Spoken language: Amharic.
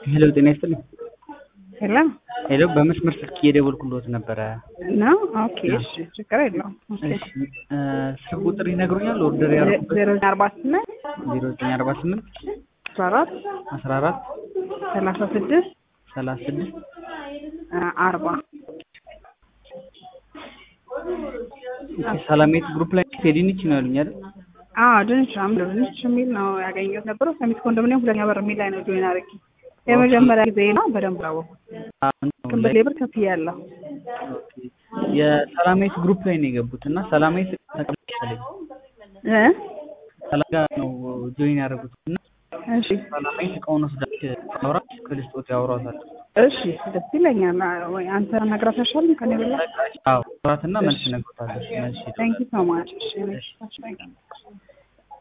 ሄሎ ጤና ይስጥልኝ። ሄሎ ሄሎ በመስመር ስልክ እየደወልኩልዎት ነበረ። ነው? ኦኬ እሺ፣ ችግር የለውም። ኦኬ። እሺ እ ስልክ ቁጥር ይነግሩኛል? ኦርደር ያደረኩበት ዜሮ ዘጠኝ አርባ ስምንት ዜሮ ዘጠኝ አርባ ስምንት አስራ አራት አስራ አራት ሰላሳ ስድስት ሰላሳ ስድስት አርባ ሰላሜት ግሩፕ ላይ ፌዲኒች ነው ያሉኝ አይደል? አዎ ድንች አምድ ድንች የሚል ነው ያገኘሁት ነበረው። ሰሚት ኮንዶሚኒየም ሁለተኛ በር የሚል ላይ ነው ጆይን አድርጌ የመጀመሪያ ጊዜ ነው። በደንብ አወኩት። አሁን ነው ግን ላይ- በሌብር ከፍያለሁ። ኦኬ። የሰላሜት ግሩፕ ላይ ነው የገቡት እና ሰላሜት ተቀምጠለኝ እ ሰላም ጋር ነው ጆይን ያደረጉት እና እሺ ሰላሜት እቃውን ወስዳች አውራት ክልስጦት ያወሯታል። እሺ ደስ ይለኛል። ወይ አንተ ነግራት አይሻልም ከኔ በላይ? አዎ አውራትና መልስ ነግሮታለች። መልስ ታንኪ ሶ ማች። እሺ እሺ